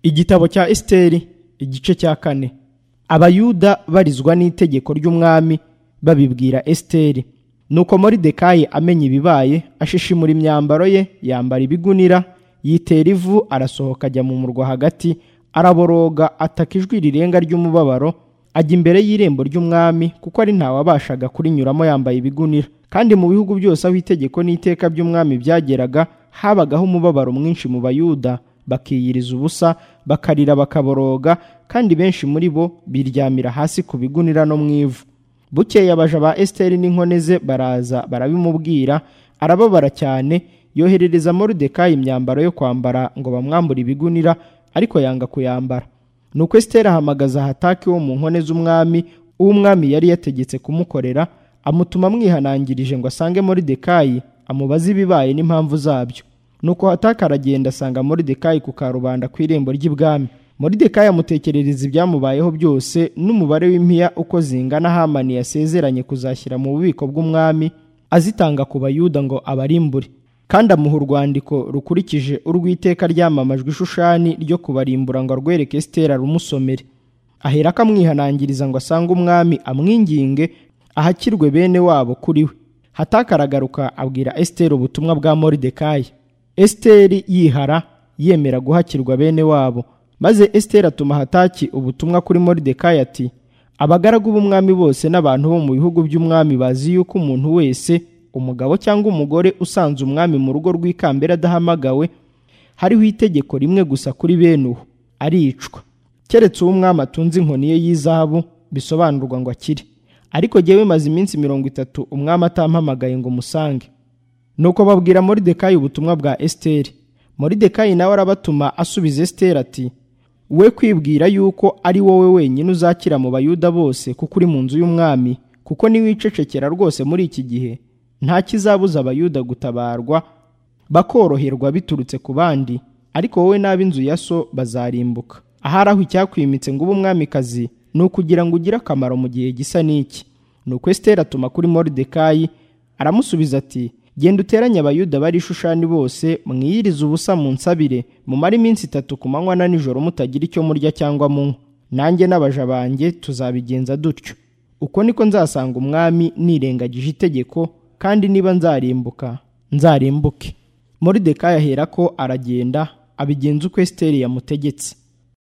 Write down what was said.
igitabo cya esiteri igice cya kane abayuda barizwa n'itegeko ry'umwami babibwira esiteri nuko muri dekayi amenya ibibaye ashishimura imyambaro ye yambara ibigunira yitera ivu arasohoka ajya mu murwa hagati araboroga ataka ijwi rirenga ry'umubabaro ajya imbere y'irembo ry'umwami kuko ari ntawabashaga kurinyuramo yambaye ibigunira kandi mu bihugu byose aho itegeko n'iteka by'umwami byageraga habagaho umubabaro mwinshi mu bayuda bakiyiriza ubusa bakarira bakaboroga kandi benshi muri bo biryamira hasi ku bigunira no mu ivu bukeye abaja ba esiteri n'inkone ze baraza barabimubwira arababara cyane yoherereza moridekayi imyambaro yo kwambara ngo bamwambure ibigunira ariko yanga kuyambara nuko esiteri ahamagaza hataki wo mu nkone z'umwami uw'umwami yari yategetse kumukorera amutuma amwihanangirije ngo asange moridekayi amubaze ibibaye n'impamvu zabyo nuko hataki aragenda asanga moridekayi ku karubanda ku irembo ry'ibwami moridekayi amutekerereza ibyamubayeho byose n'umubare w'impiya uko zingana hamani yasezeranye kuzashyira mu bubiko bw'umwami azitanga ku bayuda ngo abarimbure kandi amuha urwandiko rukurikije urw'iteka ryamamajwe ishushani ryo kubarimbura ngo arwereke esitera rumusomere ahera akamwihanangiriza ngo asange umwami amwinginge ahakirwe bene wabo kuri we hatakaragaruka abwira esitera ubutumwa bwa moridekayi esiteri yihara yemera guhakirwa bene wabo maze esitera atuma hataki ubutumwa kuri moridekayi ati abagaragu b'umwami bose n'abantu bo mu bihugu by'umwami bazi yuko umuntu wese umugabo cyangwa umugore usanze umwami mu rugo rw'ikambere adahamagawe hariho itegeko rimwe gusa kuri bene uwo aricwa keretse uwo umwami atunze inkoni ye y'izahabu bisobanurwa ngo akire ariko jyewe maze iminsi mirongo itatu umwami atampamagaye ngo musange nuko babwira moridekayi ubutumwa bwa esiteri moridekayi nawe arabatuma asubiza esiteri ati we kwibwira yuko ari wowe wenyine uzakira mu bayuda bose kuko uri mu nzu y'umwami kuko niwicecekera rwose muri iki gihe nta kizabuza abayuda gutabarwa bakoroherwa biturutse ku bandi ariko wowe n'ab'inzu ya so bazarimbuka ahari aho icyakwimitse ngo ube umwamikazi ni ukugira ngo ugire akamaro mu gihe gisa n'iki ni uko esiteri atuma kuri moridekayi aramusubiza ati genda uteranye abayuda bari ishushani bose mwiyirize ubusa mu nsabire mumare iminsi itatu ku manywa na nijoro mutagira icyo murya cyangwa munywa nanjye n'abaja banjye tuzabigenza dutyo uko niko nzasanga umwami nirengagije itegeko kandi niba nzarimbuka nzarimbuke moridekayi ahera ko aragenda abigenza uko esiteri yamutegetse